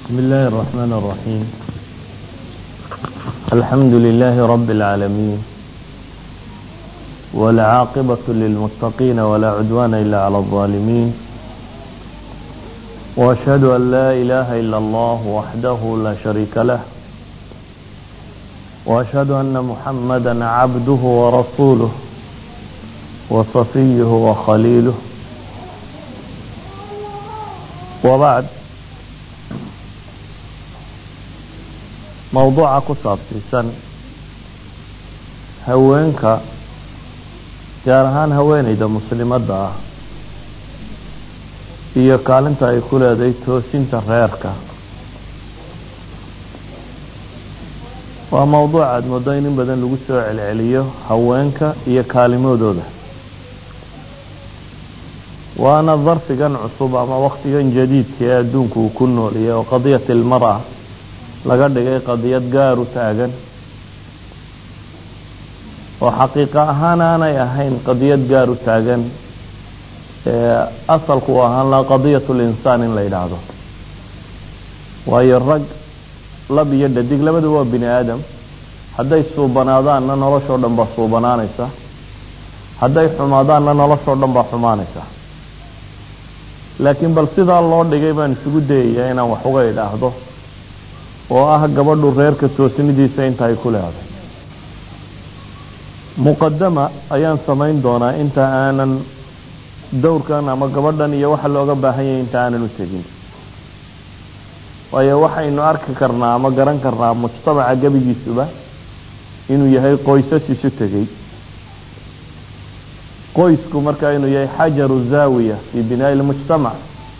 بسم الله الرحمن الرحيم الحمد لله رب العالمين والعاقبة للمتقين ولا عدوان إلا على الظالمين وأشهد أن لا إله إلا الله وحده لا شريك له وأشهد أن محمدا عبده ورسوله وصفيه وخليله وبعد mowduuca ku saabsiisan haweenka gaar ahaan haweeneyda muslimadda ah iyo kaalinta ay ku leedahay toosinta reerka waa mowduuc aada moodo in in badan lagu soo celceliyo haweenka iyo kaalimadooda waana darfigan cusub ama waktigan jadiidka ee adduunku uu ku nooliyay oo qadiyat ilmara laga dhigay qadiyad gaar u taagan oo xaqiiqa ahaan aanay ahayn qadiyad gaar u taagan ee asalku u ahaan laha qadiyat linsaan in la yidhaahdo waayo rag lab iyo dhadig labadu waa bini aadam hadday suubanaadaanna noloshoo dhan baa suubanaanaysa hadday xumaadaanna noloshoo dhan baa xumaanaysa laakiin bal sidaa loo dhigay baan isugu dayayaa inaan wax uga idhaahdo oo ah gabadhu reerka toosnidiisa inta ay ku leeday muqadama ayaan samayn doonaa inta aanan dowrkan ama gabadhan iyo waxa looga baahan yahay inta aanan u tegin waayo waxaynu arki karnaa ama garan karnaa mujtamaca gebigiisuba inuu yahay qoysas isu tegey qoysku marka inuu yahay xajaru zaawiya fii binaa'i lmujtamac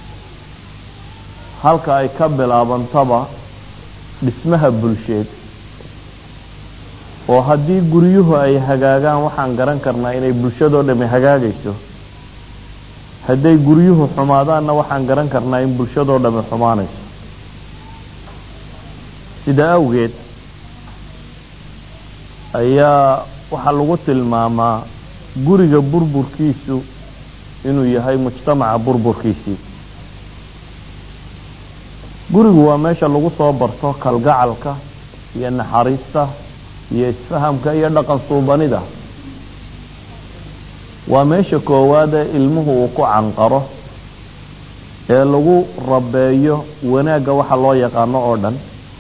halka ay ka bilaabantaba dhismaha bulsheed oo haddii guryuhu ay hagaagaan waxaan garan karnaa inay bulshadoo dhami hagaagayso hadday guryuhu xumaadaanna waxaan garan karnaa in bulshadoo dhami xumaanayso sida awgeed ayaa waxaa lagu tilmaamaa guriga burburkiisu inuu yahay mujtamaca burburkiisii gurigu waa meesha lagu soo barto kalgacalka iyo naxariista iyo isfahamka iyo dhaqan suubanida waa meesha koowaade ilmuhu uu ku canqaro ee lagu rabeeyo wanaagga waxa loo yaqaano oo dhan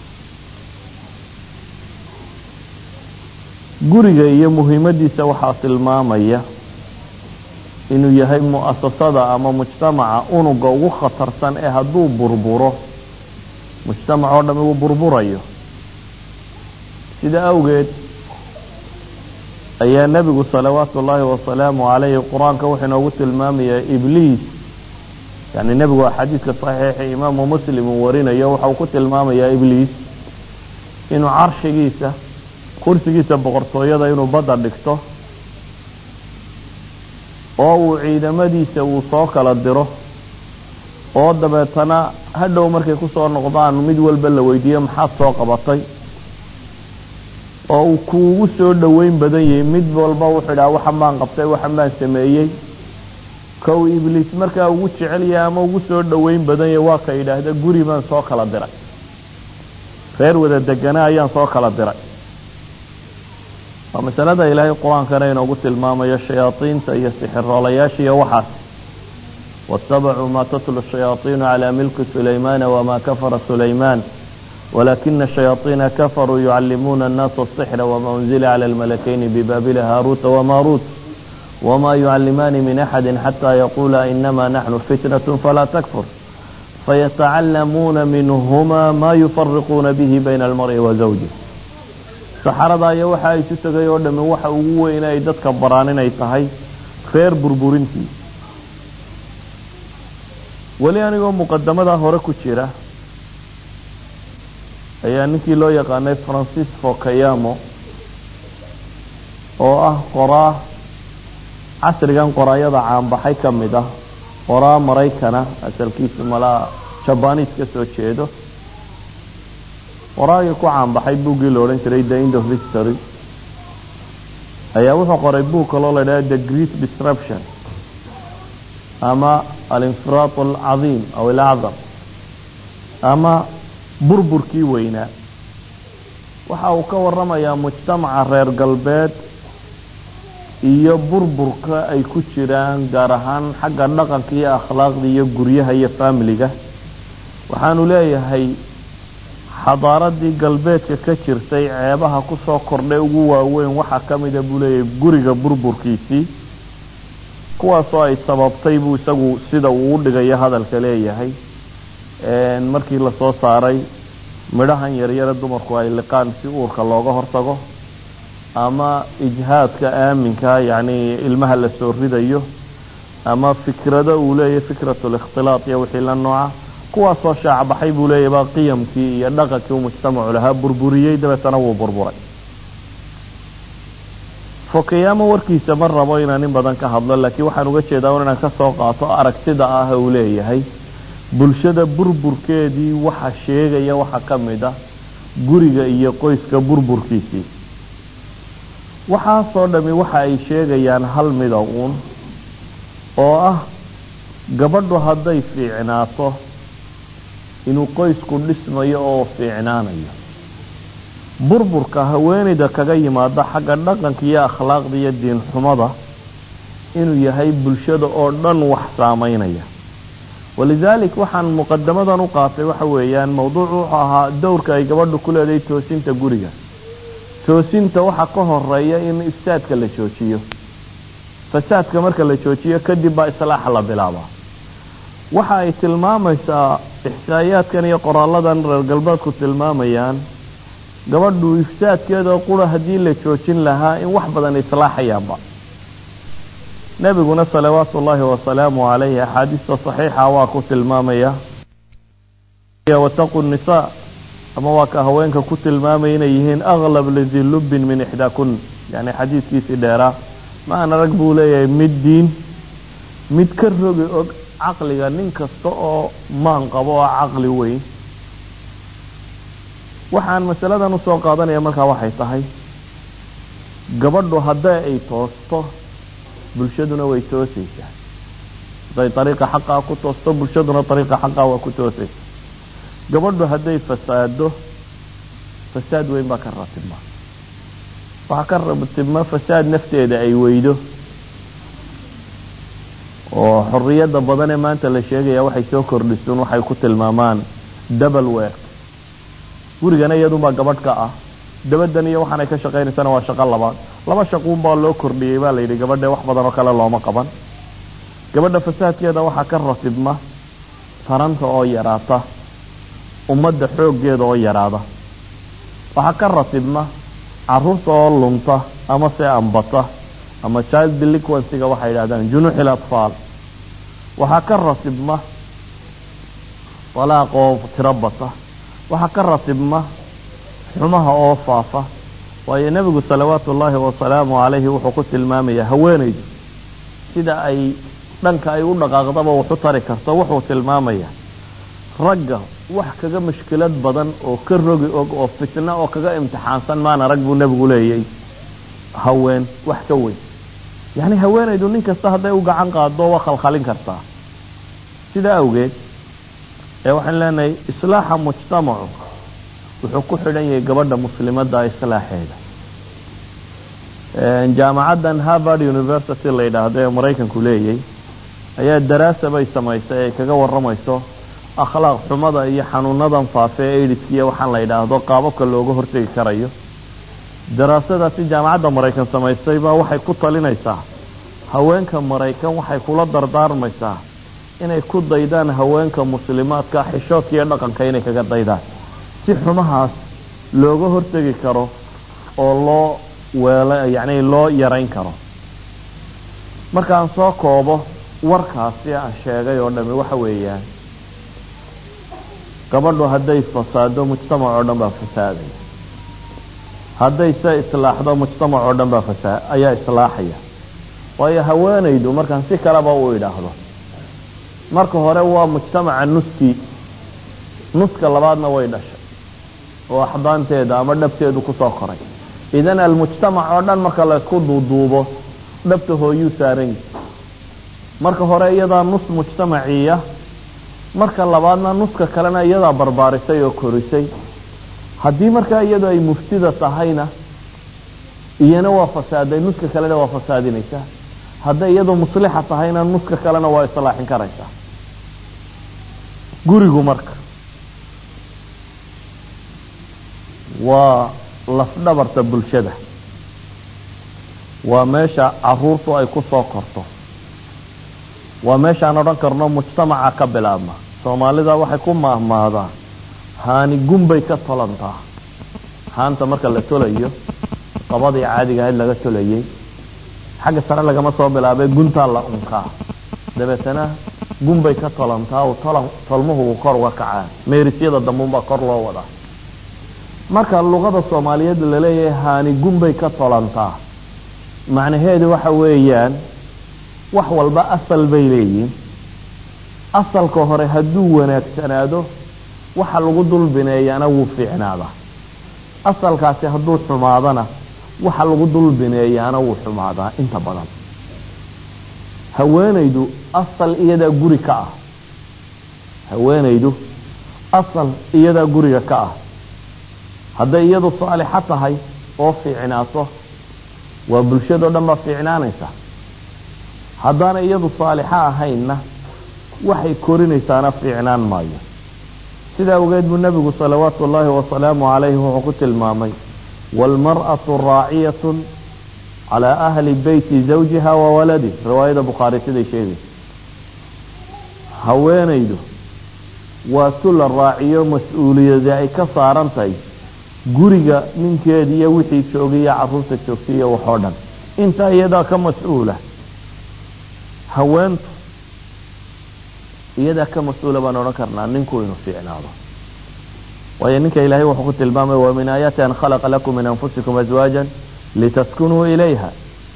guriga iyo muhiimadiisa waxaa tilmaamaya inuu yahay mu'asasada ama mujtamaca unuga ugu khatarsan ee hadduu burburo mujtamac oo dhami uu burburayo sida awgeed ayaa nebigu salawaatu ullaahi wasalaamu calayhi qur-aanka wuxuu inoogu tilmaamayaa ibliis yani nebigu waa xadiidka saxiixa imaamu muslim uu warinayo waxa uu ku tilmaamayaa ibliis inuu carshigiisa kursigiisa boqortooyada inuu badda dhigto oo uu ciidamadiisa uu soo kala diro oo dabeetana hadhow markay kusoo noqdaan mid walba la weydiiyo maxaad soo qabatay oo uu kuugu soo dhoweyn badan yahay mid walba wuxuu idhaha waxan baan qabtay waxan baan sameeyey kow ibliis markaa ugu jecel yahay ama ugu soo dhoweyn badan yahay waa ka yidhaahda guri baan soo kala diray reer wada degana ayaan soo kala diray waa masalada ilaahay qur-aankana inoogu tilmaamayo shayaadiinta iyo sixiroolayaasha iyo waxaas waاtabacuu ma tatlu shayaaiinu calى milki sulaymana wma kafara sulayman walakina shayaaiina kafaruu yucalimuuna الnaasa الsixra wma unzila calى اlmalakayni bibabila haaruuta wmaruut wma yucalimaani min axadi xata yaqula inama naxnu fitnaة falaa takfur fayatacalamuuna minhuma ma yufariquuna bihi bayna almar'i wa zawjih saxarada iyo waxa ay isu tegay oo dhami waxa ugu weyn ay dadka baraan inay tahay reer burburintii weli anigoo muqadamada hore ku jira ayaa ninkii loo yaqaanay francisco kayamo oo ah qoraa casrigan qoraayada caanbaxay ka mid ah qoraa maraykana asalkiisu malaa jabaniis ka soo jeedo qoraagii ku caanbaxay buuggii la odhan jiray the end of history ayaa wuxuu qoray buug kaloo la idhaha the great disruption ama alinfiraad alcadiim aw alacdam ama burburkii weynaa waxa uu ka warramayaa mujtamaca reer galbeed iyo burburka ay ku jiraan gaar ahaan xagga dhaqanka iyo akhlaaqda iyo guryaha iyo faamiliga waxaanu leeyahay xadaaradii galbeedka ka jirtay ceebaha kusoo kordhay ugu waaweyn waxaa ka mida buu leeyahay guriga burburkiisii kuwaasoo ay sababtay buu isagu sida uu u dhigayo hadalka leeyahay markii lasoo saaray midhahan yaryare dumarku ay liqaan si uurka looga hortago ama ijhaadka aaminka yacni ilmaha la soo ridayo ama fikrado uu leeyahay fikratu likhtilaat iyo wixii la nooca kuwaasoo shaacbaxay buu leeyahy baa qiyamkii iyo dhaqankii uu mujtamacu lahaa burburiyey dabeetana wuu burburay fokayaamo warkiisa ma rabo inaan in badan ka hadlo laakiin waxaan uga jeedaa un inaan kasoo qaato aragtida ah uu leeyahay bulshada burburkeedii waxa sheegaya waxaa ka mid ah guriga iyo qoyska burburkiisii waxaasoo dhami waxa ay sheegayaan hal mida uun oo ah gabadhu hadday fiicnaato inuu qoysku dhismayo oo fiicnaanayo burburka haweenayda kaga yimaada xagga dhaqanka iyo akhlaaqda iyo diin xumada inuu yahay bulshada oo dhan wax saameynaya walidaalik waxaan muqadamadan u qaatay waxa weeyaan mawduucu wuxuu ahaa dowrka ay gabadhu ku leedahay toosinta guriga toosinta waxaa ka horeeya in ifsaadka la joojiyo fasaadka marka la joojiyo kadib baa islaaxa la bilaabaa waxa ay tilmaamaysaa ixsaayaadkan iyo qoraaladan reer galbeedku tilmaamayaan gabadhu ifsaadkeeda qura haddii la joojin lahaa in wax badan islaaxayaanba nebiguna salawaatu ullaahi wasalaamu calayhi axaadiista saxiixa waa ku tilmaamaya wataqu nisaa ama waa ka haweenka ku tilmaamaya inay yihiin aklab lidi lubbin min ixdaakun yani xadiidkiisii dheeraa ma ana rag buu leeyahay mid diin mid ka rogi og caqliga nin kasta oo maan qabo oo caqli weyn waxaan masaladan usoo qaadanaya markaa waxay tahay gabadhu hadday ay toosto bulshaduna way toosaysaa hadday ariiqa xaqaa ku toosto bulshaduna ariiqa xaqaa waa ku toosaysa gabadhu hadday fasaado fasaad weyn baa ka ratibma waxaa ka ratibma fasaad nafteeda ay weydo oo xoriyadda badan ee maanta la sheegaya waxay soo kordhisuun waxay ku tilmaamaan double work gurigana iyadunbaa gabadh ka ah dabadan iyo waxaanay ka shaqaynaysana waa shaqo labaad laba shaquunbaa loo kordhiyey baa layidhi gabadhe wax badan oo kale looma qaban gabadha fasaadkeeda waxaa ka ratibma taranta oo yaraata ummadda xooggeeda oo yaraada waxaa ka ratibma caruurta oo lunta ama se ambata ama child delinquencyga waxay yidhahdaan junuuxil atfaal waxaa ka ratibma dalaaq oo tiro bata waxaa ka ratibma xumaha oo faafa waayo nebigu salawaatu ullaahi wasalaamu calayhi wuxuu ku tilmaamayaa haweenaydu sida ay dhanka ay u dhaqaaqdaba waxu tari karto wuxuu tilmaamayaa ragga wax kaga mushkilad badan oo ka rogi og oo fitna oo kaga imtixaansan maana rag buu nebigu leeyay haween wax ka weyn yacni haweenaydu nin kasta hadday u gacan qaado waa khalkhalin kartaa sidaa awgeed ee waxaan leenahay islaaxa mujtamacu wuxuu ku xidhan yahay gabadha muslimadda islaaxeeda jaamacaddan harvard university la yidhaahdo ee maraykanku leeyay ayaa daraasa bay samaysay ay kaga warramayso akhlaaq xumada iyo xanuunadan faafe ee aidiskiiyo waxaan la yidhaahdo qaababka looga hortegi karayo daraasadaasi jaamacadda maraykan samaysay baa waxay ku talinaysaa haweenka maraykan waxay kula dardaarmaysaa inay ku daydaan haweenka muslimaadka xishoodka iyo dhaqanka inay kaga daydaan si xumahaas looga hortegi karo oo loo weela yacni loo yarayn karo markaan soo koobo warkaasi aan sheegay oo dhami waxa weeyaan gabadhu hadday fasaado mujtamac oo dhan baa fasaaday hadday se islaaxdo mujtamac oo dhan baa fasaa ayaa islaaxaya waayo haweenaydu markaan si kaleba u idhaahdo marka hore waa mujtamaca nuskii nuska labaadna way dhashay oo axdaanteeda ama dhabteedu kusoo koray idan almujtamac oo dhan marka laysku duuduubo dhabta hooyuu saaran yahi marka hore iyadaa nus mujtamaciya marka labaadna nuska kalena iyadaa barbaarisay oo korisay haddii markaa iyadu ay muftida tahayna iyana waa fasaaday nuska kalena waa fasaadinaysaa hadday iyadu muslixa tahayna nuska kalena waa islaaxin karaysaa gurigu marka waa lafdhabarta bulshada waa meesha caruurtu ay ku soo korto waa meeshaan odhan karno mujtamaca ka bilaabma soomaalida waxay ku maahmaahdaa haani gunbay ka tolantaa haanta marka la tolayo qabadii caadiga ahayd laga tolayay xagga sare lagama soo bilaabay guntaa la unkaa dabeetana gunbay ka tolantaa u tolan tolmuhu uu kor uga kacaa meerisyada dambuunbaa kor loo wadaa marka luqada soomaaliyeed laleeyahay haani gunbay ka tolantaa macnaheedu waxa weeyaan wax walba asal bay leeyihin asalka hore hadduu wanaagsanaado waxa lagu dulbineeyana wuu fiicnaadaa asalkaasi hadduu xumaadana waxa lagu dulbineeyaana wuu xumaadaa inta badan haweenaydu asal iyadaa guri ka ah haweenaydu asal iyadaa guriga ka ah hadday iyadu saalixo tahay oo fiicnaato waa bulshadao dhan baa fiicnaanaysa haddaana iyadu saalixo ahaynna waxay korinaysaana fiicnaan maayo sidaa awgeed buu nebigu salawaatu ullaahi wasalaamu calayhi wuxuu ku tilmaamay waalmar'atu raaciyatun calaa ahli beyti zawjiha wa waladih riwaayada bukhaari siday sheegaysa haweenaydu waa tu la raaciyo mas-uuliyadi ay ka saaran tahay guriga ninkeeda iyo wixii joogay iyo caruurta joogtay iyo waxoo dhan intaa iyadaa ka mas-uula haweentu iyadaa ka mas-uula baan odhan karnaa ninku inuu fiicnaado waayo ninka ilaahay wuxuu ku tilmaamay wa min aayaati an khalaqa lakum min anfusikum azwaajan litaskunuu ilayha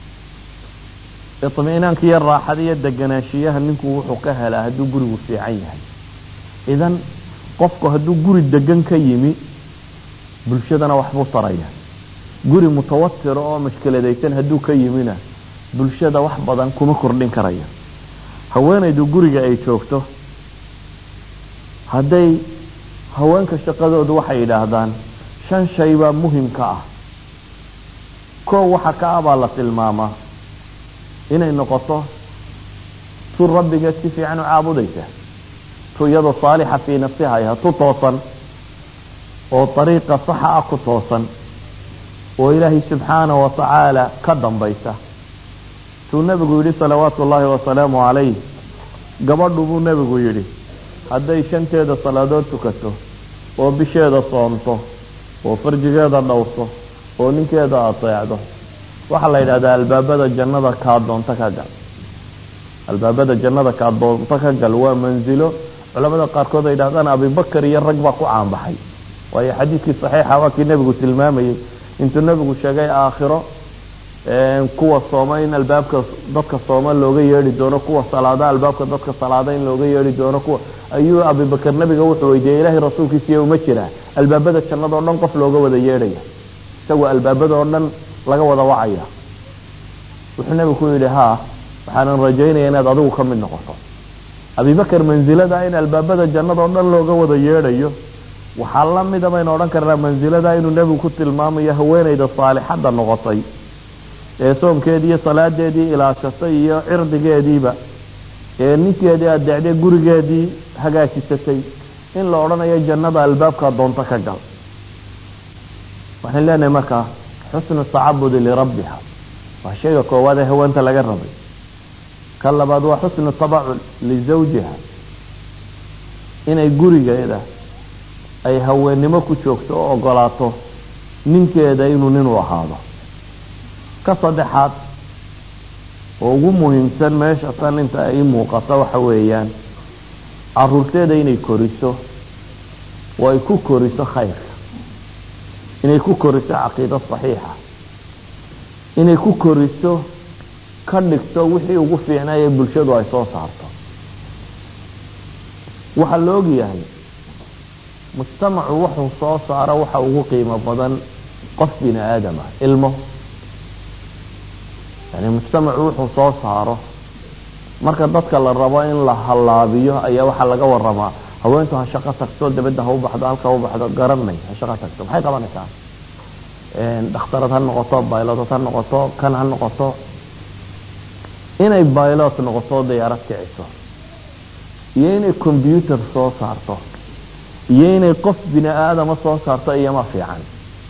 iطmi'naanka iyo raaxada iyo deganaanshiyaha ninku wuxuu ka helaa hadduu gurigu fiican yahay idan qofku hadduu guri degan ka yimi bulshadana waxbuu taraya guri mutawatira oo mashkiladaysan hadduu ka yimina bulshada wax badan kuma kordhin karaya haweenaydu guriga ay joogto hadday haweenka shaqadoodu waxay yidhaahdaan shan shay baa muhimka ah koo waxa ka ah baa la tilmaamaa inay noqoto tu rabbiga si fiican u caabudaysa tu iyadoo saalixa fii nafsiha ayha tu toosan oo dariiqa saxa ah ku toosan oo ilaahay subxaanahu wa tacaala ka dambaysa tuu nebigu yidhi salawaatu ullaahi wasalaamu calayh gabadhu buu nebigu yidhi hadday shanteeda salaadood tukato oo bisheeda soomto oo farjigeeda dhowrto oo ninkeeda ateecdo waxaa la yidhahdaa albaabada jannada kaa doonto ka gal albaabada jannada kaa doonto ka gal waa mansilo culamada qaarkood ay yidhahdaan abibakar iyo rag baa ku caanbaxay waayo xadiidkii saxiixa waa kii nebigu tilmaamayey intuu nebigu sheegay aakhiro kuwa sooma in albaabka dadka sooma looga yeedhi doono kuwa salaada albaabka dadka salaada in looga yeedhi doono kuwa ayuu abibakar nebiga wuxuu weydiiyey ilaahay rasuulkiisiiyo uma jiraa albaabada jannada o dhan qof looga wada yeedhaya isagoo albaabada oo dhan laga wada wacaya wuxuu nebigu ku yidhi haa waxaanan rajaynaya inaad adigu ka mid noqoto abibakar mansilada in albaabada jannada oo dhan looga wada yeedhayo waxaa la mida baynu odhan karnaa mansilada inuu nebigu ku tilmaamayo haweenayda saalixadda noqotay ee soomkeedii iyo salaadeedii ilaashatay iyo cirdigeediiba ee ninkeedii adeecday gurigeedii hagaajisatay in la odhanayo jannada albaabkaa doonto ka gal waxaan leenahay markaa xusnu tacabudi lirabbiha waa shayga koowaad ee haweenta laga rabay ka labaad waa xusnu tabacul lizawjiha inay gurigeeda ay haweennimo ku joogto oo ogolaato ninkeeda inuu nin u ahaado ka saddexaad oo ugu muhiimsan meesha tan inta ay muuqato waxa weeyaan caruurteeda inay koriso oo ay ku koriso khayrka inay ku koriso caqiido saxiixa inay ku koriso ka dhigto wixii ugu fiicnay ee bulshadu ay soo saarto waxaa la ogyahay mujtamacu wuxuu soo saaro waxa ugu qiimo badan qof bini aadama ilmo yani mujtamacu wuxuu soo saaro marka dadka la rabo in la hallaabiyo ayaa waxaa laga waramaa haweentu ha shaqo tagto dabadda ha u baxdo halka ha u baxdo garanay ha shaqo tagto maxay qabanaysaa dhakhtarad ha noqoto baylotad ha noqoto kan ha noqoto inay baylot noqoto dayaarad kiciso iyo inay combyuter soo saarto iyo inay qof bini aadama soo saarto iyoma fiican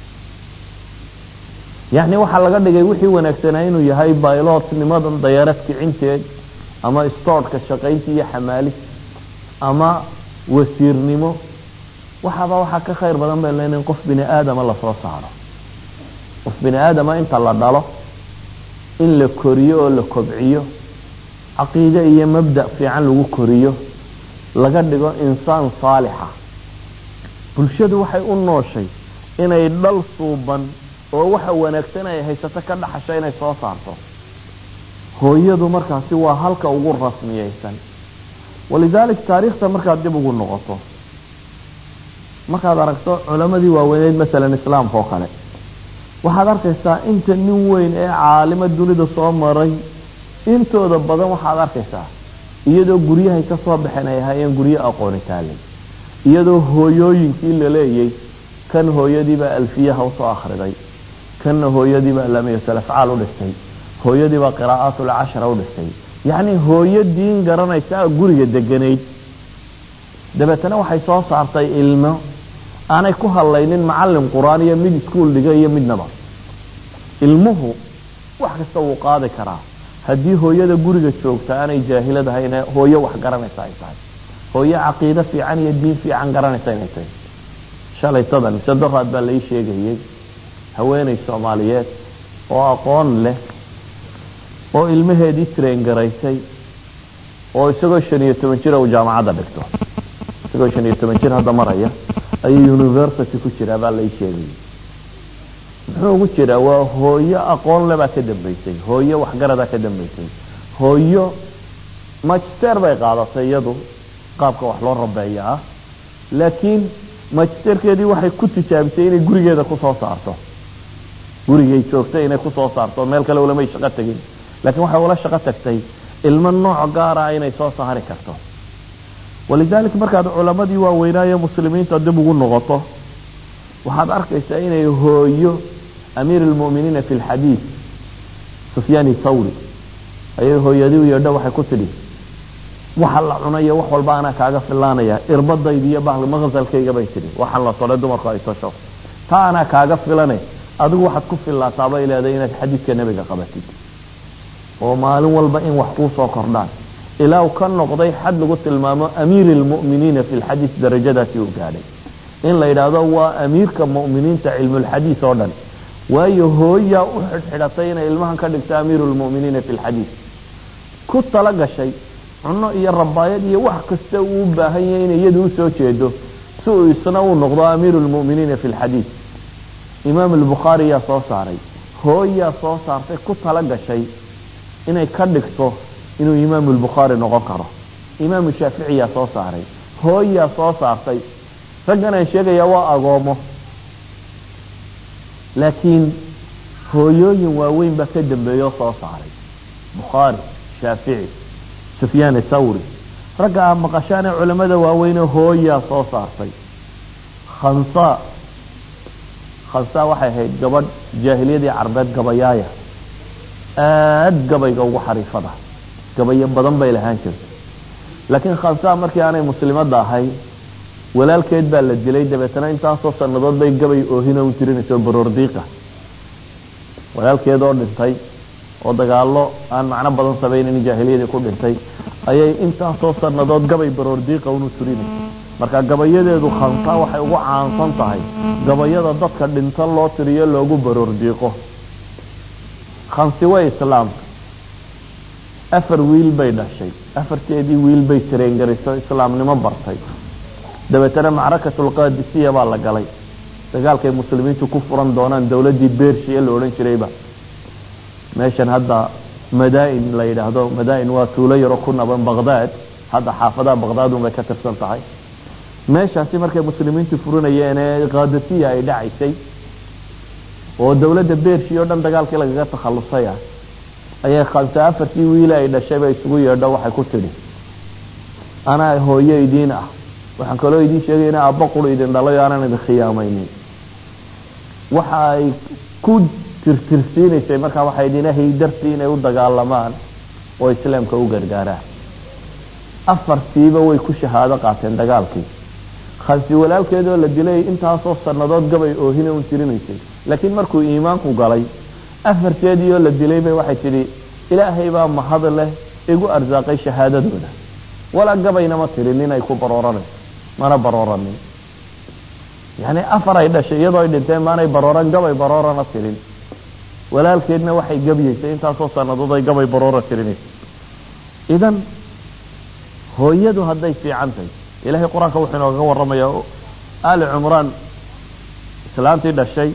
yacni waxaa laga dhigay wixii wanaagsanaa inuu yahay baylotnimadan dayaarad kicinteed ama stoodhka shaqaynta iyo xamaalis ama wasiirnimo waxaaba waxaa ka khayr badan bay leena in qof bini aadama lasoo saaro qof bini aadama inta la dhalo in la koriyo oo la kobciyo caqiide iyo mabda fiican lagu koriyo laga dhigo insaan saalixa bulshadu waxay u nooshay inay dhal suuban oo waxa wanaagsan ay haysato ka dhaxasho inay soo saarto hooyadu markaasi waa halka ugu rasmiyeysan walidaalik taariikhta markaad dib ugu noqoto markaad aragto culamadii waaweyneyd masalan islaamka oo kale waxaad arkaysaa inta nin weyn ee caalimo dunida soo maray intooda badan waxaad arkaysaa iyadoo guryahay ka soo baxeen ay ahaayeen guryo aqooni taalay iyadoo hooyooyinkii la leeyay kan hooyadiibaa alfiyaha usoo akhriday kanna hooyadiibaa lamiyatul afcaal u dhistay hooyadiibaa qiraa'aatul cashara u dhistay yacni hooyo diin garanaysa guriga deganayd dabeetana waxay soo saartay ilmo aanay ku hadlaynin macallin qur-aan iyo mid iskuol dhiga iyo midnaba ilmuhu wax kasta wuu qaadi karaa haddii hooyada guriga joogta aanay jaahiladahayn hooyo wax garanaysa ay tahay hooyo caqiide fiican iyo diin fiican garanaysa inay tahay shalaytadan mise doraad baa lai sheegayey haweeney soomaaliyeed oo aqoon leh oo ilmaheedii train garaysay oo isagoo shan iyo toban jir uu jaamacadda dhigto isagoo shan iyo toban jir hadda maraya ayuu university ku jiraa baa lai sheegayay muxuu ugu jiraa waa hooyo aqoon le baa ka dambaysay hooyo waxgaradaa ka dambaysay hooyo magister bay qaadatay iyadu qaabka wax loo rabeeya ah laakiin magisterkeedii waxay ku tijaabisay inay gurigeeda kusoo saarto gurigay joogtay inay kusoo saarto meel kale ulamay shaqo tegin laakiin waxay ula shaqo tagtay ilmo nooc gaara inay soo saari karto walidalik markaad culamadii waaweynaaye muslimiinta dib ugu noqoto waxaad arkaysaa inay hooyo amiir almu'miniina fi lxadiid sufyaani thawri ayay hooyadii u yeedho waxay ku tidhi waxa la cunayo wax walba anaa kaaga filaanaya irbadayda iyo bahli maqsalkayga bay tidhi waxaan la tolay dumarku ay tosho taa anaa kaaga filane adigu waxaad ku filaataa bay leedahay inaad xadiidka nebiga qabatid oo maalin walba in wax kuu soo kordhaan ilaa uu ka noqday xad lagu tilmaamo amiiri almu'miniina fi lxadiid darajadaasi uu gaadhay in la yidhaahdo waa amiirka mu'miniinta cilmulxadiid oo dhan waayo hooyaa u xidhxidhatay inay ilmahan ka dhigto amiiru lmu'miniina fi lxadiid ku tala gashay cunno iyo rabaayad iyo wax kasta uu u baahan yahay inay iyadu usoo jeedo si uu isna uu noqdo amiiru lmu'miniina fi lxadiid imaam albukhaari yaa soo saaray hooyaa soo saartay ku tala gashay inay ka dhigto inuu imaamu albukhaari noqon karo imaamu shaaficiyaa soo saaray hooyaa soo saartay raggan aan sheegayaa waa agoomo laakiin hooyooyin waaweyn baa ka dambeeya oo soo saaray bukhaari shaafici sufyaan thawri ragga ah maqashaane culamada waaweyne hooyaa soo saartay khansa khansa waxay ahayd gabadh jaahiliyadii carbeed gabayaaya aad gabayga ugu xariifada gabayo badan bay lahaan jirtay laakiin khansa markii aanay muslimadda ahay walaalkeed baa la dilay dabeetana intaasoo sanadood bay gabay oohino u tirinayso baroordiiqa walaalkeed oo dhintay oo dagaalo aan macno badan samaynin jaahiliyadii ku dhintay ayay intaasoo sanadood gabay baroordiiqa unu tirinayso marka gabayadeedu khansa waxay ugu caansan tahay gabayada dadka dhinto loo tiriyo loogu baroordiiqo khansi way islaamka afar wiil bay dhashay afarteedii wiil bay tireengarayso islaamnimo bartay dabeetana macrakatulqaadisiya baa la galay dagaalkay muslimiintu ku furan doonaan dowladdii bershiya la odhan jirayba meeshan hadda madaa-in la yidhaahdo madaa-in waa tuulo yaro ku naban baqdaad hadda xaafadaha baqdaad un bay ka tirsan tahay meeshaasi markay muslimiintu furinayeen ee qaadisiya ay dhacaysay oo dowladda bershi o dhan dagaalkii lagaga takhalusay ah ayay khamse afartii wiile ay dhashayba isugu yeedho waxay ku tidhi anaa hooyo idiin ah waxaan kaloo idiin sheegay ina aabba quru idin dhalay o aanan idin khiyaamaynin waxa ay ku tirtirsiinaysay markaa waxay idin ilaahay dartii inay u dagaalamaan oo islaamka u gargaaraan afartiiba way ku shahaado qaateen dagaalkii khamsi walaalkeedoo la dilay intaasoo sannadood gabay oohina un tirinaysay laakiin markuu iimaanku galay afarteedii oo la dilay bay waxay tidhi ilaahay baa mahad leh igu arsaaqay shahaadadooda walaa gabayna ma tirin inay ku barooranayso mana barooranin yacni afar ay dhashay iyadoo ay dhinteen maanay barooran gabay baroorana tirin walaalkeedna waxay gabyaysay intaasoo sannadood ay gabay baroora tirinaysa idan hooyadu hadday fiican tahay ilahay qur-aanka wuxuu inooga warramayaa ali cumraan islaantii dhashay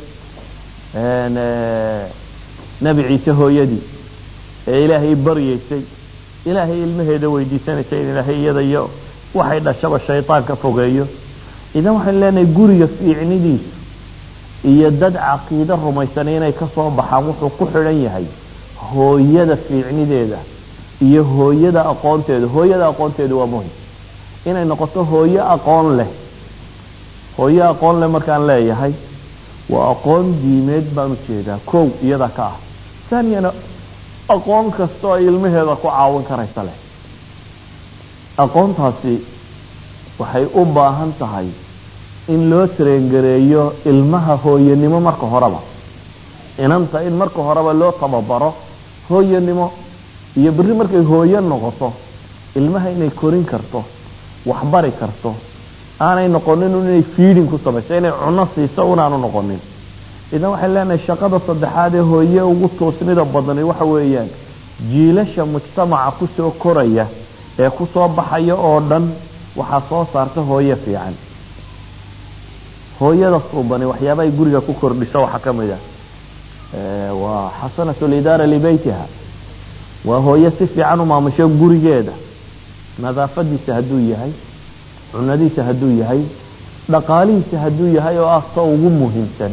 nebi ciise hooyadii ee ilaahay baryeysay ilaahay ilmaheeda weydiisanaysay in ilaahay iyada iyo waxay dhashaba shaytaan ka fogeeyo idan waxaynu leenahay guriga fiicnidiisu iyo dad caqiide rumaysanay inay ka soo baxaan wuxuu ku xidhan yahay hooyada fiicnideeda iyo hooyada aqoonteeda hooyada aqoonteeda waa muhim inay noqoto hooyo aqoon leh hooyo aqoon leh markaan leeyahay waa aqoon diimeed baan ujeedaa kow iyada ka ah taaniyana aqoon kastoo ay ilmaheeda ku caawin karaysa leh aqoontaasi waxay u baahan tahay in loo tareengareeyo ilmaha hooyanimo marka horeba inanta in marka horeba loo tababaro hooyanimo iyo berri markay hooyo noqoto ilmaha inay korin karto waxbari karto aanay noqonin inay fiiding ku samayso inay cuno siiso unaanu noqonin idan waxay leenahay shaqada saddexaad ee hooye ugu toosnida badani waxa weeyaan jiilasha mujtamaca kusoo koraya ee kusoo baxaya oo dhan waxaa soo saarta hooye fiican hooyada suubani waxyaabahay guriga ku kordhiso waxaa ka mid ah waa xasanatu lidaara libeytiha waa hooye si fiican u maamusho gurigeeda nadaafadiisa hadduu yahay cunadiisa hadduu yahay dhaqaalihiisa hadduu yahay oo ah ta ugu muhiimsan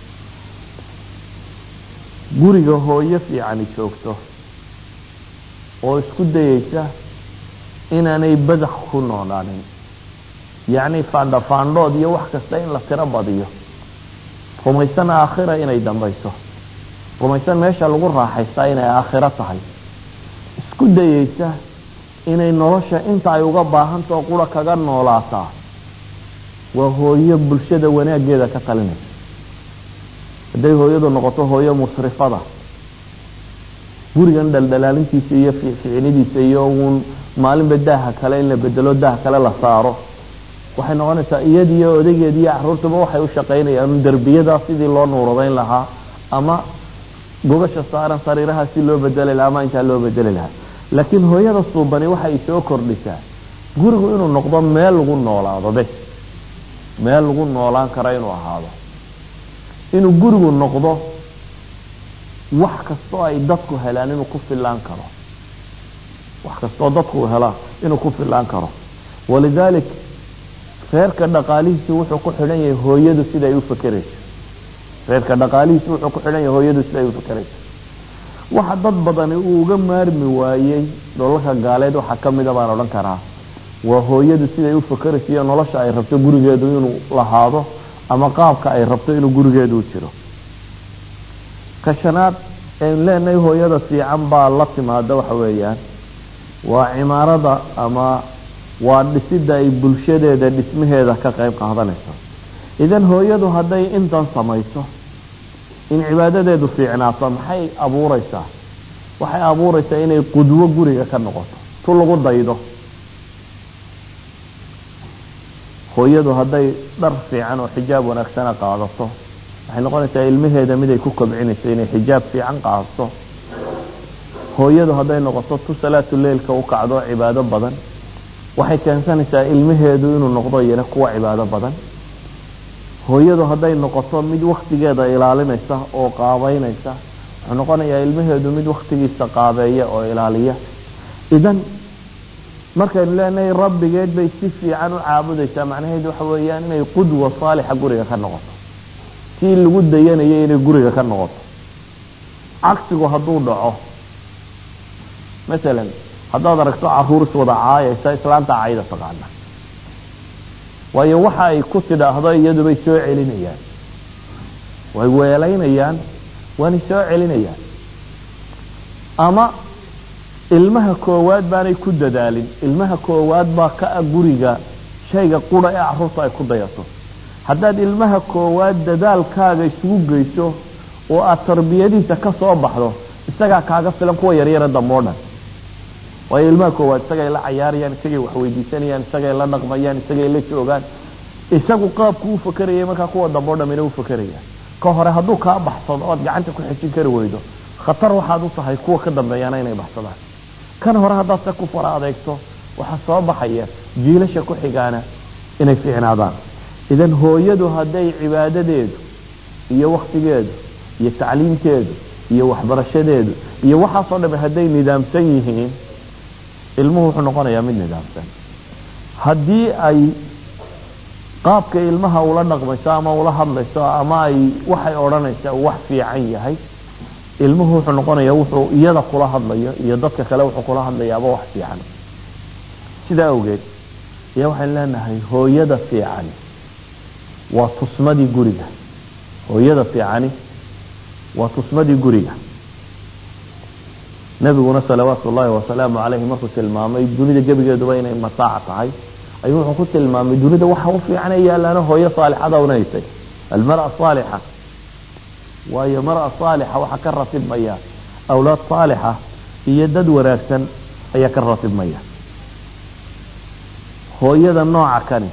guriga hooyo fiicani joogto oo isku dayeysa inaanay badax ku noolaanin yacni faandhafaandhood iyo wax kasta in la tiro badiyo rumaysan aakhira inay dambayso rumaysan meesha lagu raaxaystaa inay aakhiro tahay isku dayeysa inay nolosha inta ay uga baahantao qura kaga noolaataa waa hooyo bulshada wanaaggeeda ka talinaysa hadday hooyadu noqoto hooyo musrifada gurigan dhaldhalaalintiisa iyo ficnidiisa iyo uun maalinba daaha kale in la bedelo daah kale la saaro waxay noqonaysaa iyadiyo odageed iyo caruurtaba waxay u shaqaynayaan derbiyadaa sidii loo nuuradayn lahaa ama gogasha saaran sariiraha si loo bedeli lahaa ama intaa loo bedeli lahaa laakiin hooyada suubani waxay soo kordhisaa gurigu inuu noqdo meel lagu noolaado bes meel lagu noolaan karo inuu ahaado inuu gurigu noqdo wax kastoo ay dadku helaan inuu ku filaan karo wax kastoo dadku helaan inuu ku filaan karo walidaalik reerka dhaqaalihiisu wuxuu ku xidhan yahay hooyadu siday u fakerayso reerka dhaqaalihiisu wuxuu ku xidhan yahay hooyadu siday u fakerayso waxa dad badani uu uga maarmi waayey dholalka gaaleed waxaa ka mida baan odhan karaa waa hooyadu siday u fakerayso iyo nolosha ay rabto gurigeedu inuu lahaado ama qaabka ay rabto inuu gurigeedu u jiro ka shanaad aynu leenahay hooyada fiican baa la timaada waxa weeyaan waa cimaarada ama waa dhisidda ay bulshadeeda dhismaheeda ka qayb qaadanayso idan hooyadu hadday intan samayso in cibaadadeedu fiicnaato maxay abuureysaa waxay abuureysaa inay qudwo guriga ka noqoto tu lagu daydo hooyadu hadday dhar fiican oo xijaab wanaagsana qaadato waxay noqonaysaa ilmaheeda mid ay ku kobcinayso inay xijaab fiican qaadato hooyadu hadday noqoto tu salaatu leilka u kacdo cibaado badan waxay keensanaysaa ilmaheedu inuu noqdo iyana kuwa cibaado badan hooyadu hadday noqoto mid waktigeeda ilaalinaysa oo qaabeynaysa wuxuu noqonayaa ilmaheedu mid waktigiisa qaabeeya oo ilaaliya idan markaynu leenahay rabbigeed bay si fiican u caabudaysaa macnaheedu waxa weeyaan inay qudwa saalixa guriga ka noqoto tii lagu dayanayay inay guriga ka noqoto cagsigu hadduu dhaco masalan haddaad aragto caruur iswada caayaysa islaanta cayda taqaana waayo waxa ay ku tidhaahdo iyadubay soo celinayaan way weelaynayaan waanay soo celinayaan ama ilmaha koowaad baanay ku dadaalin ilmaha koowaad baa ka a guriga shayga qura ee caruurta ay ku dayato haddaad ilmaha koowaad dadaalkaaga isugu geyso oo aad tarbiyadiisa ka soo baxdo isagaa kaaga filan kuwa yaryara dambe dhan waayo ilmaha koowaad isagay la cayaarayaan isagay wax weydiisanayaan isagay la dhaqmayaan isagay la joogaan isagu qaabku u fakerayay markaa kuwa dambe o dhamina u fakerayaan ka hore hadduu kaa baxsado ood gacanta ku xejin kari weydo khatar waxaad u tahay kuwa ka dambeeyaana inay baxsadaan kan hore haddaad se ku fara adeegto waxaa soo baxaya jiilasha ku xigaana inay fiicnaadaan idan hooyadu hadday cibaadadeedu iyo waktigeedu iyo tacliimteedu iyo waxbarashadeedu iyo waxaasoo dhame hadday nidaamsan yihiin ilmuhu wuxuu noqonayaa mid nidaamsan haddii ay qaabka ilmaha ula dhaqmayso ama ula hadlayso ama ay waxay odhanaysa wax fiican yahay ilmuhu wuxuu noqonayaa wuxuu iyada kula hadlayo iyo dadka kale wuxuu kula hadlayaaba wax fiican sidaa awgeed ayaa waxaan leenahay hooyada fiicani waa tusmadii guriga hooyada fiicani waa tusmadii guriga nabiguna salawaatu ullaahi wasalaamu calayhi markuu tilmaamay dunida gebigeeduba inay mataac tahay ayuu wuxuu ku tilmaamay dunida waxa u fiican ee yaalaana hooyo saalixada unaysay almara saalixa waayo mara saalixa waxaa ka ratibmaya awlaad saalixa iyo dad wanaagsan ayaa ka ratibmaya hooyada nooca kani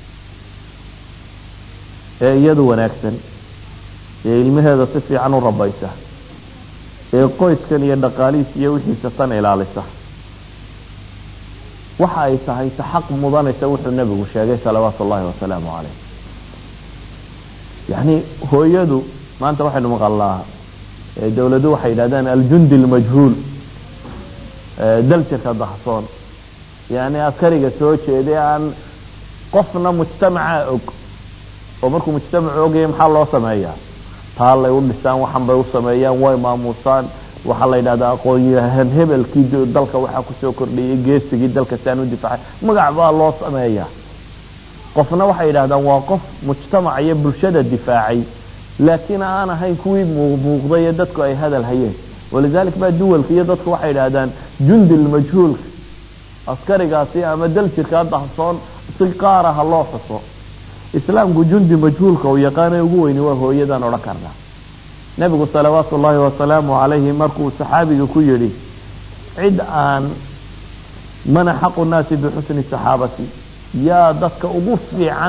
ee iyadu wanaagsan ee ilmaheeda si fiican u rabaysa ee qoyskan iyo dhaqaalihiis iyo wixiisa tan ilaalisa waxa ay tahay ta xaq mudanaysa wuxuu nebigu sheegay salawaatu ullahi wasalaamu caleyh yacni hooyadu maanta waxaynu maqalnaa dawladu waxay yidhahdaan aljundi almajhuul daljirka dahsoon yani askariga soo jeeday aan qofna mujtamaca og oo markuu mujtamacu ogaya maxaa loo sameeyaa taallay u dhisaan waxan bay u sameeyaan way maamuusaan waxaa la yidhahdaa aqoonyahan hebelkii dalka waxaa kusoo kordhiyey geesigii dalka si aan u difaacay magac baa loo sameeyaa qofna waxay yidhahdaan waa qof mujtamaca iyo bulshada difaacay laakiin aan ahayn kuwii muuqday ee dadku ay hadal hayeen walidalik baa duwalka iyo dadku waxay yidhaahdaan jundi lmajhuulka askarigaasi ama daljirkaa dahsoon si qaara ha loo xuso islaamku jundi majhuulka uu yaqaana ugu weyni waa hooyadan odhan karna nebigu salawaatu ullaahi wasalaamu calayhi markuu saxaabiga ku yidhi cid aan mana xaqu nnaasi bixusni saxaabati yaa dadka ugu fiican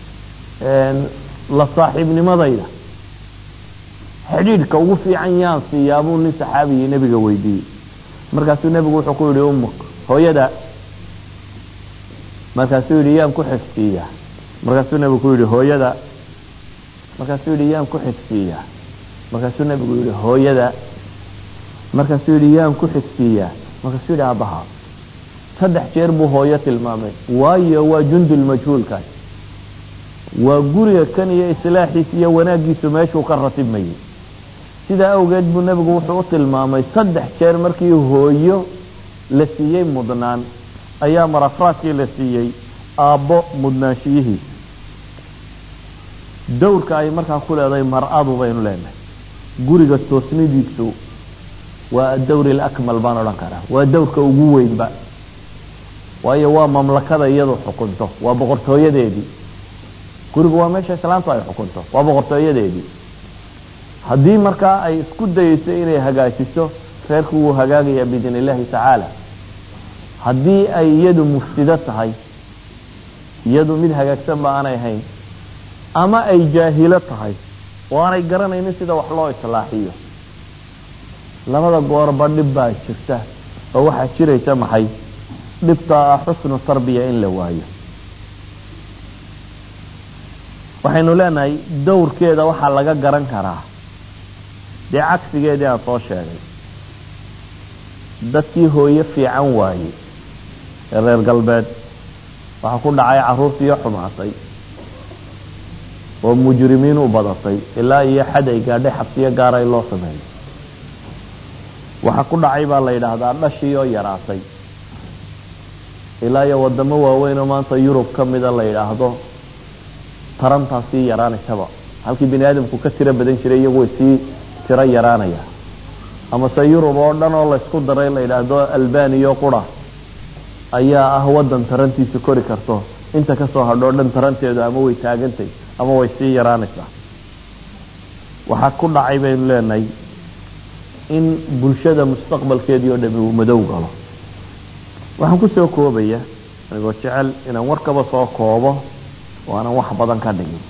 la saaxiibnimadayda xidhiidhka ugu fiican yaan siiyaa buu nin saxaabigii nebiga weydiiyey markaasuu nebigu wuxuu ku yidhi ummuk hooyada markaasuu yidhi yaan ku xifsiiyaa markaasuu nebigu ku yidhi hooyada markaasuu yidhi yaan ku xifsiiyaa markaasuu nebigu yidhi hooyada markaasuu yidhi yaan ku xigsiiyaa markaasuu yidhi aabbaha saddex jeer buu hooyo tilmaamay waayo waa jundulmajhuulkaas waa guriga kan iyo islaaxiis iyo wanaaggiisu meeshuu ka ratibmayay sidaa awgeed buu nebigu wuxuu u tilmaamay saddex jeer markii hooyo la siiyey mudnaan ayaa marafraadkii la siiyey aabbo mudnaanshiyihiisa dowrka ay markaa ku leedahay mar-adu baynu leenahay guriga toosnidiisu waa adawr alakmal baan odhan karaa waa dowrka ugu weynba waayo waa mamlakada iyadu xukunto waa boqortooyadeedii gurigu waa meesha islaamtu ay xukunto waa boqortooyadeedii haddii markaa ay isku dayeyso inay hagaajiso reerku wuu hagaagayaa biidn illahi tacaala haddii ay iyadu mufsido tahay iyadu mid hagaagsan ba aanay ahayn ama ay jaahilo tahay oo aanay garanaynin sida wax loo islaaxiyo labada goorba dhib baa jirta oo waxaa jiraysa maxay dhibta ah xusnu tarbiya in la waayo waxaynu leenahay dowrkeeda waxaa laga garan karaa dee cagsigeedii aan soo sheegay dadkii hooyo fiican waayey ee reer galbeed waxaa ku dhacay carruurtiiyo xumaatay oo mujrimiin u badatay ilaa iyo xad ay gaadhay xabsiyo gaara in loo sameeyo waxa ku dhacay baa la yidhaahdaa dhashii oo yaraatay ilaa iyo wadamo waaweyn oo maanta yurub ka mida la yidhaahdo tarantaa sii yaraanaysaba halkii bini aadamku ka tiro badan jiray iyagu way sii tiro yaraanaya amase yurub oo dhan oo laysku daray la yidhaahdo albaniyo qura ayaa ah wadan tarantiisu kori karto inta kasoo hadhoo dhan taranteedu ama way taagantay ama way sii yaraanaysaa waxaa ku dhacay baynu leenahay in bulshada mustaqbalkeedii oo dhami uu madow galo waxaan kusoo koobaya anigoo jecel inaan warkaba soo koobo oo aanan wax badan ka dhigin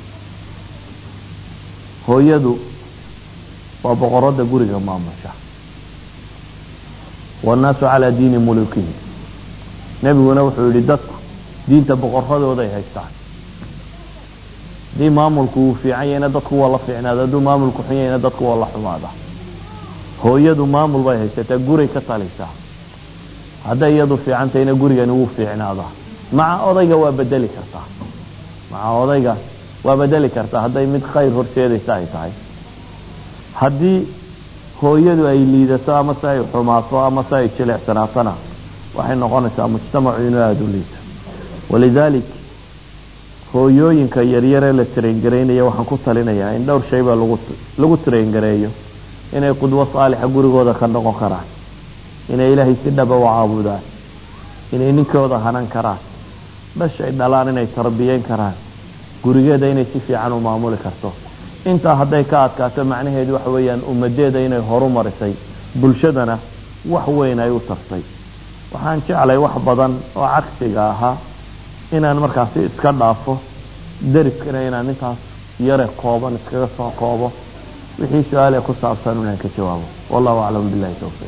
hooyadu waa boqorada guriga maamusha wannaasu calaa diini mulukihi nebiguna wuxuu yihi dadku diinta boqoradooday haystaan haddii maamulku uu fiican yahayna dadku waa la fiicnaada hadduu maamulku xun yahayna dadku waa la xumaada hooyadu maamul bay haysataa guray ka talisaa hadday iyadu fiican tahayna gurigani wuu fiicnaadaa maca odayga waa bedeli kartaa maca odayga waa bedeli kartaa hadday mid khayr horseedaysa ay tahay haddii hooyadu ay liidato ama se ay xumaato ama se ay jileecsanaatona waxay noqonaysaa mujtamacu inuu aada u liito walidaalik hooyooyinka yaryaree la traingareynaya waxaan ku talinayaa in dhowr shay baa lagu lagu traingareeyo inay qudwo saalixa gurigooda ka noqon karaan inay ilaahay si dhaba u caabudaan inay ninkooda hanan karaan dhashay dhalaan inay tarbiyeyn karaan gurigeeda inay si fiican u maamuli karto intaa hadday ka adkaato macnaheedu waxa weeyaan ummadeeda inay horu marisay bulshadana wax weyn ay u tartay waxaan jeclay wax badan oo cagsiga ahaa inaan markaasi iska dhaafo deriskana inaan intaas yare kooban iskaga soo koobo wixii su-aale ku saabsan inaan ka jawaabo wallahu aclam billahi towfiiq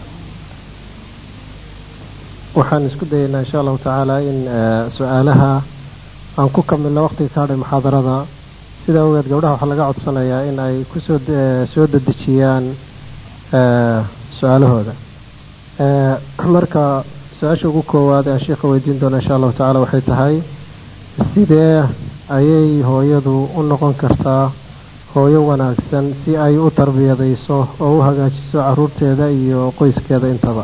waxaan isku dayaynaa insha allahu tacaala in su-aalaha aan ku kamilno waqtiga ka hadhay muxaadarada sidaa ogeed gabdhaha waxaa laga codsanayaa in ay kusoo soo dedejiyaan su-aalahooda marka su-aasha ugu koowaad aan sheikha weydiin doona insha allahu tacaala waxay tahay sidee ayay hooyadu u noqon kartaa hooyo wanaagsan si ay u tarbiyadayso oo u hagaajiso caruurteeda iyo qoyskeeda intaba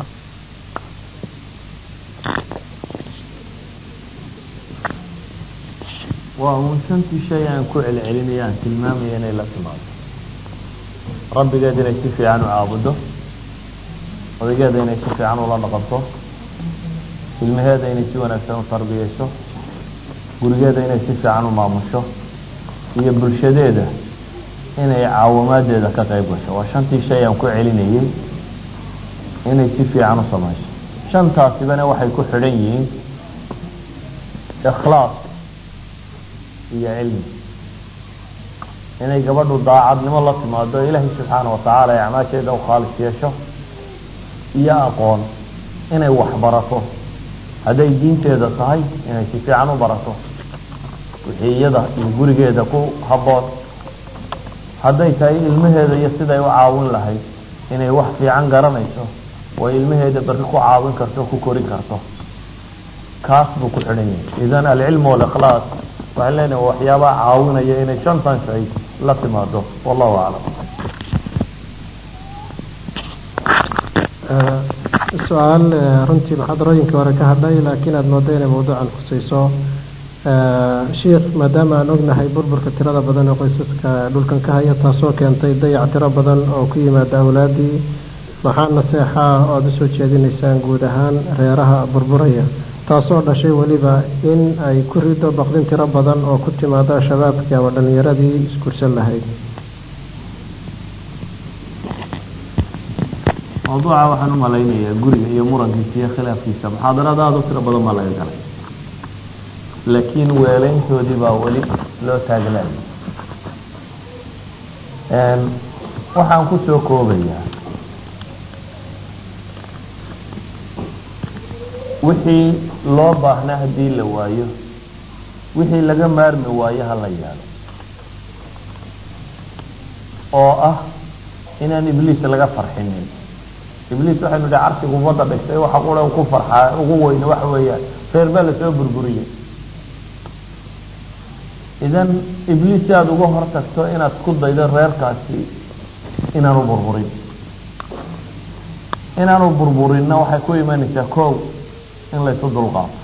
waa uun shantii shay aan ku celcelinaya aan tilmaamaya inay la timaado rabbigeed inay si fiican u caabudo odaygeeda inay si fiican ula dhaqanto ilmaheeda inay si wanaagsan u tarbiyeyso gurigeeda inay si fiican u maamusho iyo bulshadeeda inay caawamaadeeda ka qayb gasho waa shantii shay aan ku celinayay inay si fiican u samayso shantaasibana waxay ku xidhan yihiin ikhlaas iyo cilmi inay gabadhu daacadnimo la timaado ilaahay subxaana watacaala ay acmaasheeda u khaalis yeesho iyo aqoon inay waxbarato hadday diinteeda tahay inay si fiican u barato wixii iyada iyo gurigeeda ku habboon hadday tahay ilmaheeda iyo siday u caawin lahayd inay wax fiican garanayso oo ilmaheeda berri ku caawin karto ku korin karto kaas buu ku xidhan yahay idan alcilmu walikhlaas waxaan leenahay waxyaabaha caawinaya inay shantan shay la timaado wallahu aclam su-aal runtii muxaadarooyinkii hore ka hadhay laakiin aada moodo inay mawduucan khusayso sheikh maadaama aan ognahay burburka tirada badan ee qoysaska dhulkan ka haya taasoo keentay dayac tiro badan oo ku yimaada awlaadii maxaa naseexaa oo aada usoo jeedinaysaan guud ahaan reeraha burburaya taasoo dhashay weliba in ay ku rido baqdin tiro badan oo ku timaada shabaabkii ama dhallinyaradii iskursan lahayd mawduuca waxaan u malaynayaa guriga iyo murankiisa iyo khilaafkiisa muxaadarada aada u tiro badan baa laga galay laakiin weelayntoodii baa weli loo taaglaaya waxaan kusoo koobayaa wixii loo baahnaa haddii la waayo wixii laga maarmi waayo ha la yaalo oo ah inaan ibliis laga farxinin ibliis waxaynu idhi carshigu ummadda dhigtay waxa qura ku farxaa ugu weyne waxa weeyaan reer baa lasoo burburiyey idan ibliis si aada uga hor tagto inaad ku daydo reerkaasi inaan u burburin inaanu burburinna waxay ku imanaysaa kow in laysu dulqaato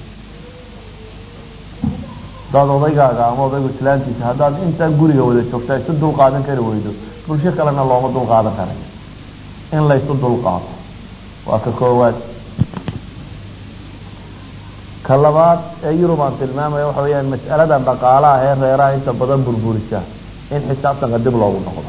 haddaad odaygaaga ama odaygu islaantiisa haddaad intaa guriga wada joogtaa isu dulqaadan kari weydo bulsho kalena looma dulqaadan karay in laysu dulqaato waa ka koowaad ka labaad ee yurub aan tilmaamaya waxa weeyaan mas'alada dhaqaalaha ee reeraha inta badan burburisa in xisaabtanka dib loogu noqdo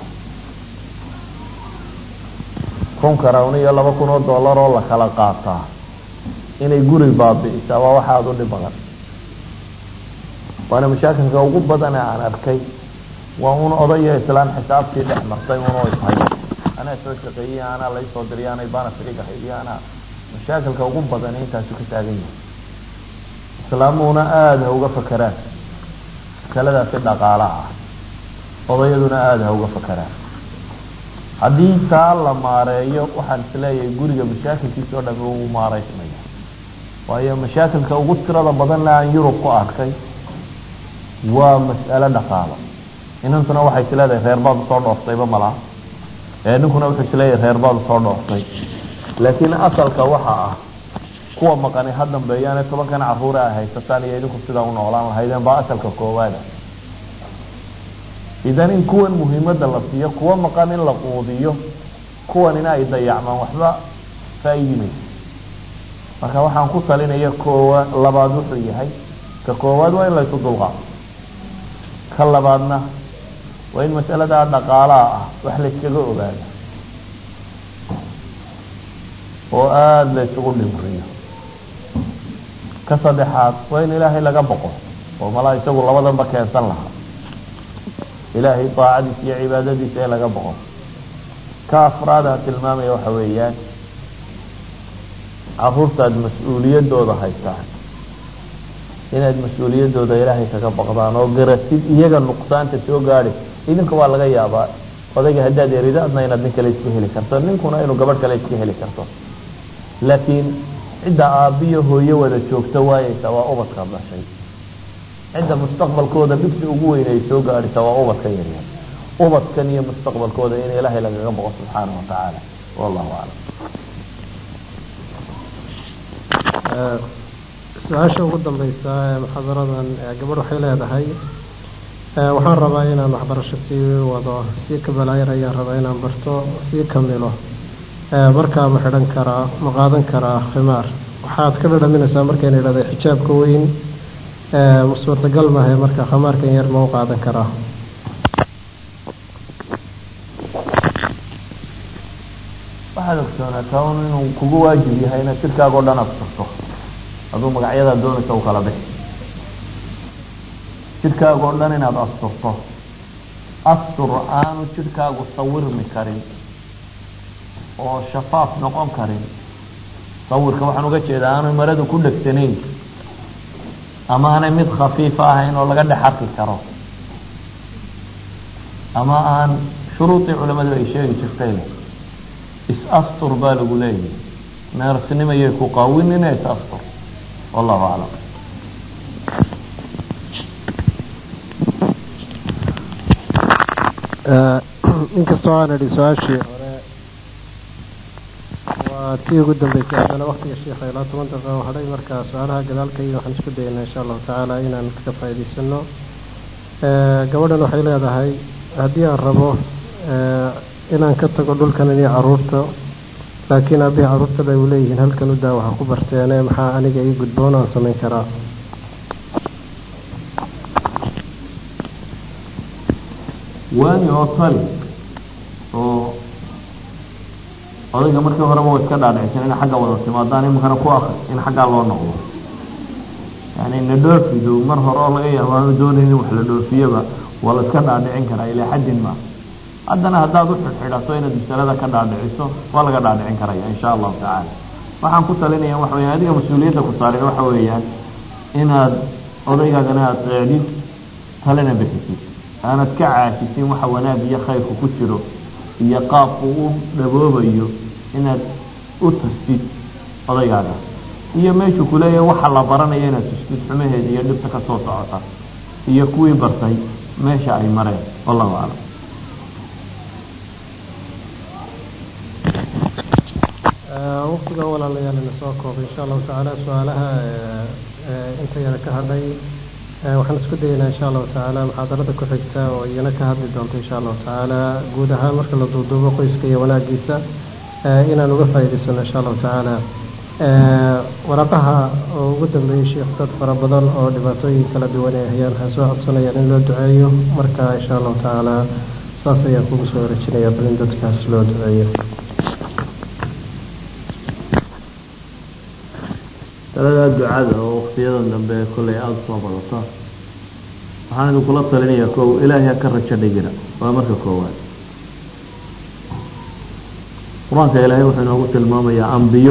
kun karawn iyo laba kun oo dollar oo la kala qaataa inay guri baabi'isaa waa waxa aada u dhib badan waana mashaakilka ugu badane aan arkay waa un odayo islaan xisaabtii dhex martay unoo ishay anaa soo shaqeeyey anaa laysoo diriy anay baana firiga haydiy anaa mashaakilka ugu badan intaasu ka taagan yahay islaamuhuna aada ha uga fakeraan masaladaasi dhaqaalaha ah odayaduna aada ha uga fakeraan haddii taa la maareeyo waxaan isleeyahay guriga mashaakilkiisa o dhami uu maareysmaya waayo mashaakilka ugu tirada badanna aan yurub ku arkay waa mas'alo dhaqaalo inantuna waxay isleedahay reer baad usoo dhooftayba malaa ee ninkuna wuxuu isleeyahay reer baad usoo dhooftay laakiin asalka waxa ah kuwa maqani ha dambeeyaane tobankan caruure a haysataan iyo idinku sidaa u noolaan lahaydeen baa asalka koowaada idan in kuwan muhiimadda la siiyo kuwa maqan in la quudiyo kuwanina ay dayacmaan waxba faa-iidi mayso marka waxaan ku talinaya koowa labaad wuxuu yahay ka koowaad waa in laysu dulqaato ka labaadna waa in mas'aladaa dhaqaalaha ah wax layskaga ogaado oo aada la ysugu dhimriyo ka saddexaad waa in ilaahay laga boqo oo malaa isagu labadanba keensan lahaa ilaahay daacadiisa iyo cibaadadiisa ee laga boqo ka afraadaan tilmaamaya waxa weeyaan caruurtaad mas-uuliyadooda haysaa inaad mas-uuliyadooda ilaahay kaga baqdaan oo garatid iyaga nuqsaanta soo gaadi idinka waa laga yaabaa odayga haddaad erido adna inaad nin kale iska heli karto ninkuna inuu gabadh kale iska heli karto laakiin cidda aabbiyo hooyo wada joogta waayeysa waa ubadkaad dhashay cidda mustaqbalkooda dhibsi ugu weyn ay soo gaadhisa waa ubadka yaryar ubadkan iyo mustaqbalkooda in ilaahay lagaga boqo subxaana wa tacaala wallahu aclam su-aasha ugu dambeysa ee muxaadaradan gabadh waxay leedahay waxaan rabaa inaan waxbarasho sii wado sii kabalaayar ayaan rabaa inaan barto sii kamilo markaa ma xidhan karaa ma qaadan karaa khimaar waxaad ka dhadhaminaysaa markayna idhahda xijaabka weyn suurtagal maahe marka khamaarkan yar ma u qaadan karaa waxaad ogsoonataa un inuu kugu waajib yahay inaad jirkaaga o dhan asturto aduu magacyadaa doonaysa u kala bixi jirkaaga o dhan inaad asturto astur aanu jirkaagu sawirmi karin oo shafaaf noqon karin sawirka waxaan uga jeedaa aanu maradu ku dhegsanayn ama aanay mid khafiifa ahayn oo laga dhex arki karo ama aan shuruudii culamadu ay sheegi jirtay leh is-astur baa lagu leeyahay neersnimayay ku qaawinina is-astur wallahu aclam inkastoo aan idhi su-aashii hore waa tii ugu dambeysay haddana waktiga sheikha ilaa toban daqiiqa hadhay marka su-aalaha gadaalkayga waxaan isku dayaynaa insha allahu tacaala inaan ka faa'iidaysano gabadhan waxay leedahay haddii aan rabo inaan ka tago dhulkan iyo caruurta laakiin aabihii caruurtada ay leeyihiin halkan u daa waxa ku barteene maxaa aniga ii gudboon aan samayn karaa waani oo tali oo odayga markii horeba wa iska dhaadhicsan in xagga wada timaadaan iminkana ku akri in xaggaa loo noqdo yani na dhoofidu mar hore oo laga yaabo aanu doonayn in wax la dhoofiyoba waa la iska dhaadhicin karaa ilaa xaddin ma haddana haddaad u xidhxidhato inaad masalada ka dhaadhiciso waa laga dhaadhicin karaya insha allahu tacaala waxaan ku talinaya waxa weya adiga mas-uuliyadda ku saarin waxa weeyaan inaad odaygaagana aada seecdid talena bixisid aanad ka caasisin waxa wanaag iyo khayrku ku jiro iyo qaabku u dhaboobayo inaad u tustid odaygaaga iyo meeshuu kuleeyahay waxa la baranayo inaad tustid xumaheeda iyo dhibta ka soo socota iyo kuwii bartay meesha ay mareen wallahu aclam waqtiga walaalayaal ina soo koobay insha allahu tacaala su-aalaha inta yana ka hadhay waxaan isku dayaynaa insha allahu tacaala muxaadarada ku xigta oo iyana ka hadli doonto insha allahu tacaala guud ahaan marka la duuduubo qoyska iyo wanaagiisa inaan uga faa'iidaysano insha allahu tacaala waraqaha oo ugu dambeeyey sheekh dad fara badan oo dhibaatooyin kala duwan ay hayaan waxaan soo codsanayaan in loo duceeyo marka insha allahu tacaala saas ayaan kugu soo wareejinayaa bal in dadkaas loo duceeyo taladaa ducada oo waktiyadan dambe kollay aada usoo badata waxaan idinkula talinayaa kow ilaahay ha ka rajo dhigina waa marka koowaad qur-aanka ilaahay wuxuu inoogu tilmaamayaa ambiyo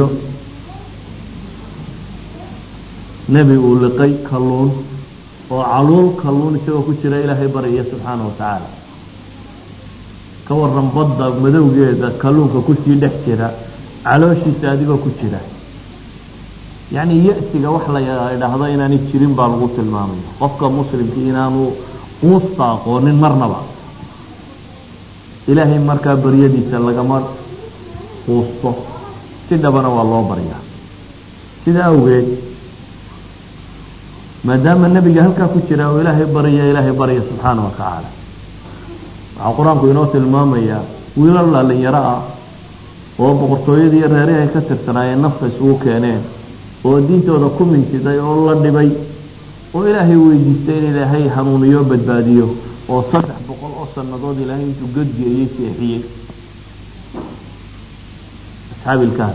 nebi uu liqay kalluun oo caluul kalluun isagoo ku jira ilaahay baraya subxaana wa tacaala ka waran badda madowgeeda kalluunka kusii dhex jira calooshiisa adigoo ku jira yacni ya-siga wax la idhaahdo inaanay jirin baa lagu tilmaamaya qofka muslimkii inaanu uusta aqoonin marnaba ilaahay markaa baryadiisa lagama quusto si dhabana waa loo baryaa sida awgeed maadaama nebiga halkaa ku jira oo ilaahay barya ilaahay barya subxaana wa tacaala waxaa qur-aanku inoo tilmaamayaa wiilal dhalinyaro ah oo boqortooyadii reerihi ay ka tirsanaayeen nafta isugu keeneen oo diintooda ku mintiday oo la dhibay oo ilaahay weydiistay in ilaahay hanuuniyo badbaadiyo oo saddex boqol oo sannadood ilaahay intuu godgeeyey seexiyey asxaabi ilkaas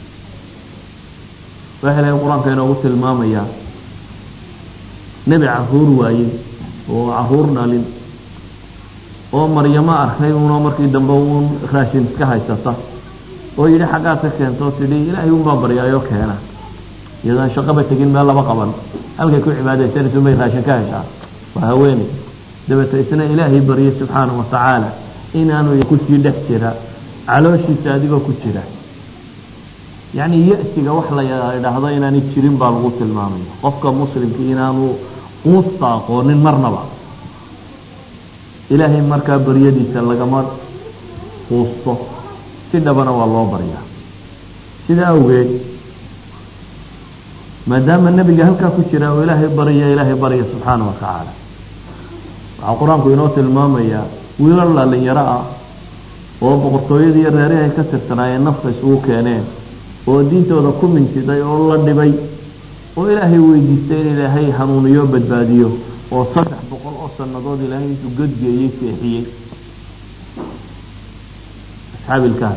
waxa ilahay qur-aanka inoogu tilmaamayaa nebi caruur waayey oo caruur dhalin oo maryamo arkay uunoo markii dambe uun raashin iska haysata oo yidhi xaggaad ka keentoo tidhi ilaahay unbaa baryaayoo keena iyadaan shaqaba tegin meel laba qaban halkay ku cibaadaysanaysa unbay raashin ka heshaa waa haweeney dabeete isna ilaahay baryay subxaana wa tacaala inaanu kusii dhex jira calooshiisa adigoo ku jira yacni ya-siga wax la idhaahdo inaanay jirin baa lagu tilmaamaya qofka muslimkii inaanu uusta aqoonin marnaba ilaahay markaa baryadiisa lagama quusto si dhabana waa loo baryaa sida awgeed maadaama nebiga halkaa ku jira oo ilaahay barya ilaahay barya subxaana wa tacaala waxaa qur-aanku inoo tilmaamayaa wiilal dhalinyaro ah oo boqortooyadii reerihi ay ka tirsanaayeen nafta isugu keeneen oo diintooda ku mintiday oo la dhibay oo ilaahay weydiistay in ilaahay hanuuniyo badbaadiyo oo saddex boqol oo sannadood ilaahay intuu godgeeyey seexiyey asxaabi ilkaas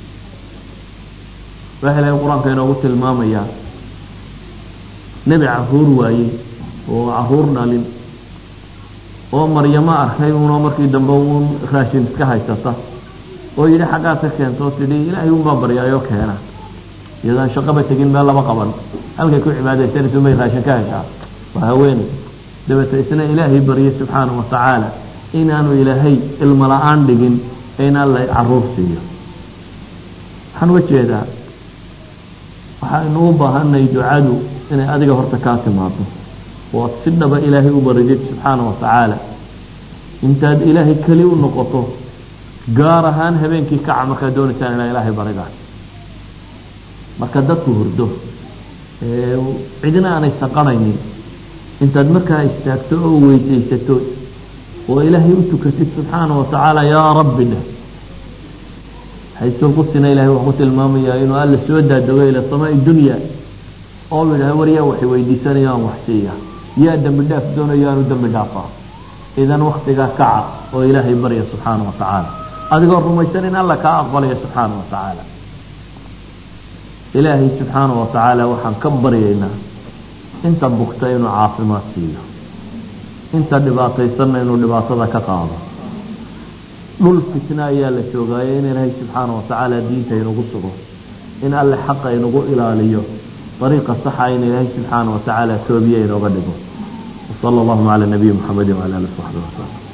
waxa ilahay qur-aanka inoogu tilmaamayaa nebi caruur waayey oo caruur dhalin oo maryamo arkay uunoo markii dambe uun raashin iska haysata oo yidhi xaggaad ka keentoo tidhi ilaahay unbaa baryaayoo keena iyadaan shaqaba tegin meel laba qaban halkay ku cibaadaysanaysa unbay raashin ka heshaa waa haweeney dabeete isna ilaahay baryay subxaana wa tacaala inaanu ilaahay ilmo la-aan dhigin in alla caruur siiyo waxaan uga jeedaa waxaynu u baahanay ducadu inay adiga horta kaa timaado oo ad si dhaba ilaahay u baridid subxaana wa tacaala intaad ilaahay keli u noqoto gaar ahaan habeenkii kaca markaad doonaysaan inaa ilaahay baridaan marka dadku hurdo cidina aanay saqanaynin intaad markaa istaagto oo weysaysato oo ilaahay u tukatid subxaana wa tacaala yaa rabbi dheh xaysulqusina ilahay wuxuu ku tilmaamayaa inuu alla soo daadego ila samaai dunya oo yidhaha war yaa waxay weydiisanayo aan wax siiya yaa dembi dhaaf doonayo aanu dembi dhaafaa idan waktigaa kaca oo ilaahay barya subxaana wa tacaala adigoo rumaysan in alla kaa aqbalaya subxaana wa tacaala ilaahay subxaana wa tacaala waxaan ka baryaynaa inta bugta inuu caafimaad siiyo inta dhibaataysanna inuu dhibaatada ka qaado dhul fitna ayaa la joogaayo in ilaahay subxaana wa tacaala diinta inugu sugo in alle xaqa inugu ilaaliyo dariiqa saxa in ilaahay subxaana wa tacaala toobiye inooga dhigo wasala allahuma cala nabiyi muxamedi wcala ali saxbi wasalam